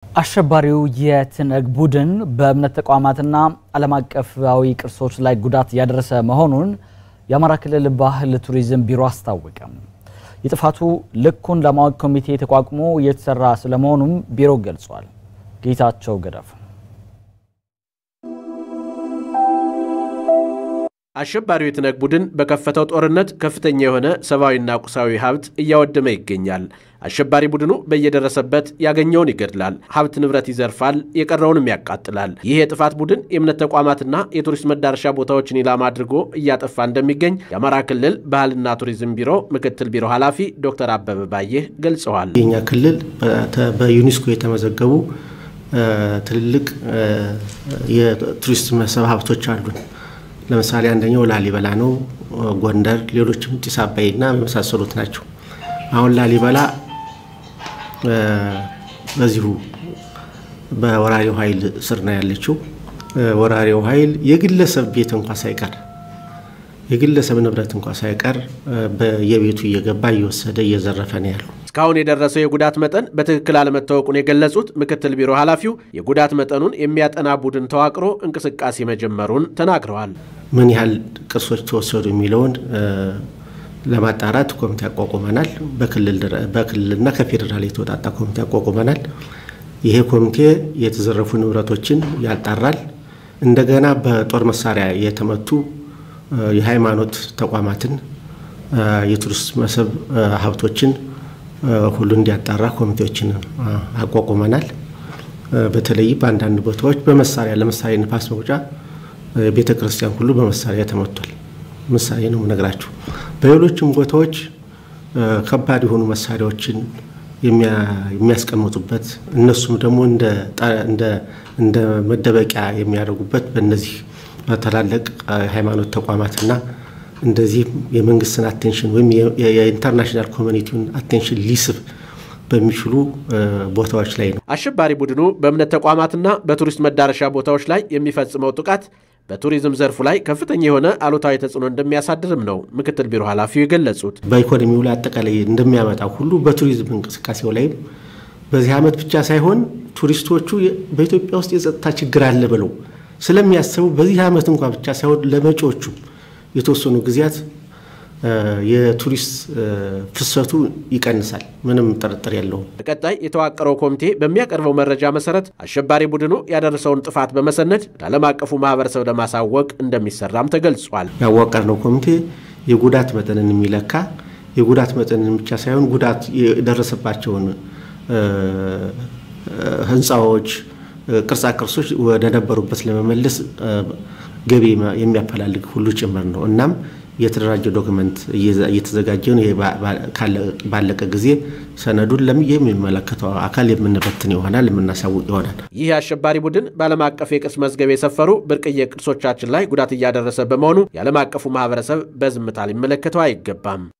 አሸባሪው የትነግ ቡድን በእምነት ተቋማትና ዓለም አቀፋዊ ቅርሶች ላይ ጉዳት እያደረሰ መሆኑን የአማራ ክልል ባህል ቱሪዝም ቢሮ አስታወቀ። የጥፋቱ ልኩን ለማወቅ ኮሚቴ ተቋቁሞ እየተሰራ ስለመሆኑም ቢሮ ገልጿል። ጌታቸው ገደፍ አሸባሪው የትነግ ቡድን በከፈተው ጦርነት ከፍተኛ የሆነ ሰብአዊና ቁሳዊ ሀብት እያወደመ ይገኛል። አሸባሪ ቡድኑ በየደረሰበት ያገኘውን ይገድላል፣ ሀብት ንብረት ይዘርፋል፣ የቀረውንም ያቃጥላል። ይህ የጥፋት ቡድን የእምነት ተቋማትና የቱሪስት መዳረሻ ቦታዎችን ኢላማ አድርጎ እያጠፋ እንደሚገኝ የአማራ ክልል ባህልና ቱሪዝም ቢሮ ምክትል ቢሮ ኃላፊ ዶክተር አበበ ባየህ ገልጸዋል። የኛ ክልል በዩኔስኮ የተመዘገቡ ትልልቅ የቱሪስት መስህብ ሀብቶች አሉን። ለምሳሌ አንደኛው ላሊበላ ነው። ጎንደር፣ ሌሎችም ጢስ አባይና የመሳሰሉት ናቸው። አሁን ላሊበላ በዚሁ በወራሪው ኃይል ስር ነው ያለችው። ወራሪው ኃይል የግለሰብ ቤት እንኳ ሳይቀር የግለሰብ ንብረት እንኳ ሳይቀር በየቤቱ እየገባ እየወሰደ እየዘረፈ ነው ያሉ። እስካሁን የደረሰው የጉዳት መጠን በትክክል አለመታወቁን የገለጹት ምክትል ቢሮ ኃላፊው የጉዳት መጠኑን የሚያጠና ቡድን ተዋቅሮ እንቅስቃሴ መጀመሩን ተናግረዋል። ምን ያህል ቅርሶች ተወሰዱ የሚለውን ለማጣራት ኮሚቴ አቋቁመናል። በክልልና ከፌዴራል የተወጣጣ ኮሚቴ አቋቁመናል። ይሄ ኮሚቴ የተዘረፉ ንብረቶችን ያጣራል። እንደገና በጦር መሳሪያ የተመቱ የሃይማኖት ተቋማትን፣ የቱሪስት መስህብ ሀብቶችን ሁሉ እንዲያጣራ ኮሚቴዎችን አቋቁመናል። በተለይ በአንዳንድ ቦታዎች በመሳሪያ ለምሳሌ ንፋስ መውጫ ቤተ ክርስቲያን ሁሉ በመሳሪያ ተመቷል። ምሳሌ ነው የምነግራችሁ። በሌሎችም ቦታዎች ከባድ የሆኑ መሳሪያዎችን የሚያስቀምጡበት እነሱም ደግሞ እንደ መደበቂያ የሚያደርጉበት በእነዚህ ታላላቅ ሃይማኖት ተቋማትና እንደዚህ የመንግስትን አቴንሽን ወይም የኢንተርናሽናል ኮሚኒቲውን አቴንሽን ሊስብ በሚችሉ ቦታዎች ላይ ነው። አሸባሪ ቡድኑ በእምነት ተቋማትና በቱሪስት መዳረሻ ቦታዎች ላይ የሚፈጽመው ጥቃት በቱሪዝም ዘርፉ ላይ ከፍተኛ የሆነ አሉታዊ ተጽዕኖ እንደሚያሳድርም ነው ምክትል ቢሮ ኃላፊው የገለጹት። በኢኮኖሚው ላይ አጠቃላይ እንደሚያመጣው ሁሉ በቱሪዝም እንቅስቃሴው ላይም በዚህ ዓመት ብቻ ሳይሆን ቱሪስቶቹ በኢትዮጵያ ውስጥ የጸጥታ ችግር አለ ብለው ስለሚያስቡ በዚህ ዓመት እንኳ ብቻ ሳይሆን ለመጪዎቹ የተወሰኑ ጊዜያት የቱሪስት ፍሰቱ ይቀንሳል። ምንም ጥርጥር የለውም። በቀጣይ የተዋቀረው ኮሚቴ በሚያቀርበው መረጃ መሰረት አሸባሪ ቡድኑ ያደረሰውን ጥፋት በመሰነድ ለዓለም አቀፉ ማህበረሰብ ለማሳወቅ እንደሚሰራም ተገልጿል። ያዋቀርነው ኮሚቴ የጉዳት መጠንን የሚለካ የጉዳት መጠንን ብቻ ሳይሆን ጉዳት የደረሰባቸውን ህንፃዎች፣ ቅርጻ ቅርሶች ወደ ነበሩበት ለመመለስ ገቢ የሚያፈላልግ ሁሉ ጭምር ነው። እናም የተደራጀ ዶክመንት እየተዘጋጀ ነው። ባለቀ ጊዜ ሰነዱን የሚመለከተው አካል የምንበትን ይሆናል፣ የምናሳውቅ ይሆናል። ይህ አሸባሪ ቡድን በዓለም አቀፍ የቅርስ መዝገብ የሰፈሩ ብርቅዬ ቅርሶቻችን ላይ ጉዳት እያደረሰ በመሆኑ የዓለም አቀፉ ማህበረሰብ በዝምታ ሊመለከተው አይገባም።